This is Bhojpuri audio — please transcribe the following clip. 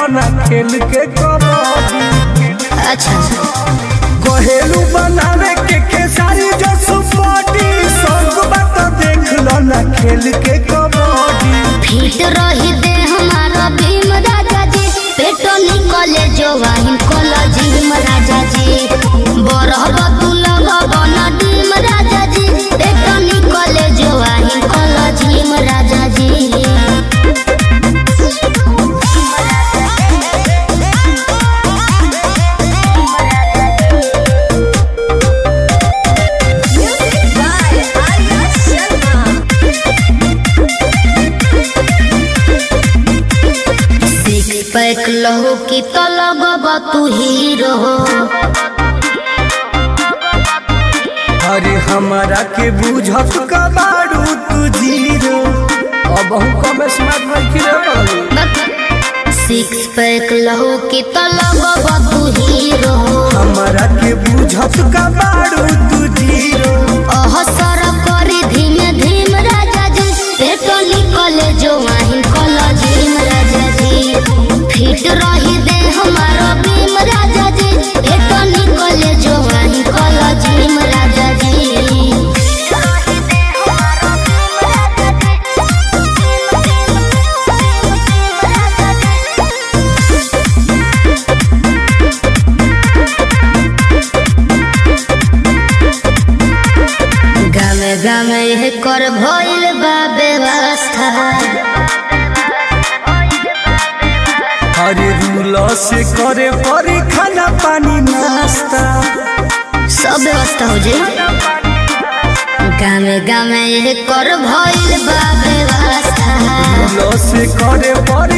ना खेल के कबड्डी अच्छा कहेलू बनावे के खेसारी जो सुपटी संग बात देख लो ना खेल के कबड्डी फिट रही दे हमारा भीम राजा जी पेटो निकले जो वाहिन कोला जिम राजा जी बरहब तू लगब न डीम राजा जी पेटो निकले जो वाहिन कोला जिम राजा जी सिक्स पैक लहू की तो लगब तू हीरो अरे हमारा के बुझत कबाड़ू तू जीरो अब हम कम स्मार्ट रखी रे बाबू सिक्स पैक लहू की तो लगब तू हीरो हमारा के बुझत कबाड़ू तू जीरो अहसर करी धीमे धीम राजा जी पेटो निकले जो वाहिन कला झीम राजा जी फिट रही दे हमारा भीम राजा जी पेटो निकले जो वाहिन कला झीम राजा जी गामे गामे यह कर भइल बा व्यवस्था अरे रूल से करे परी खाना पानी नाश्ता सब व्यवस्था हो जाए गामे गामे यह कर भइल बा व्यवस्था रूल से करे परी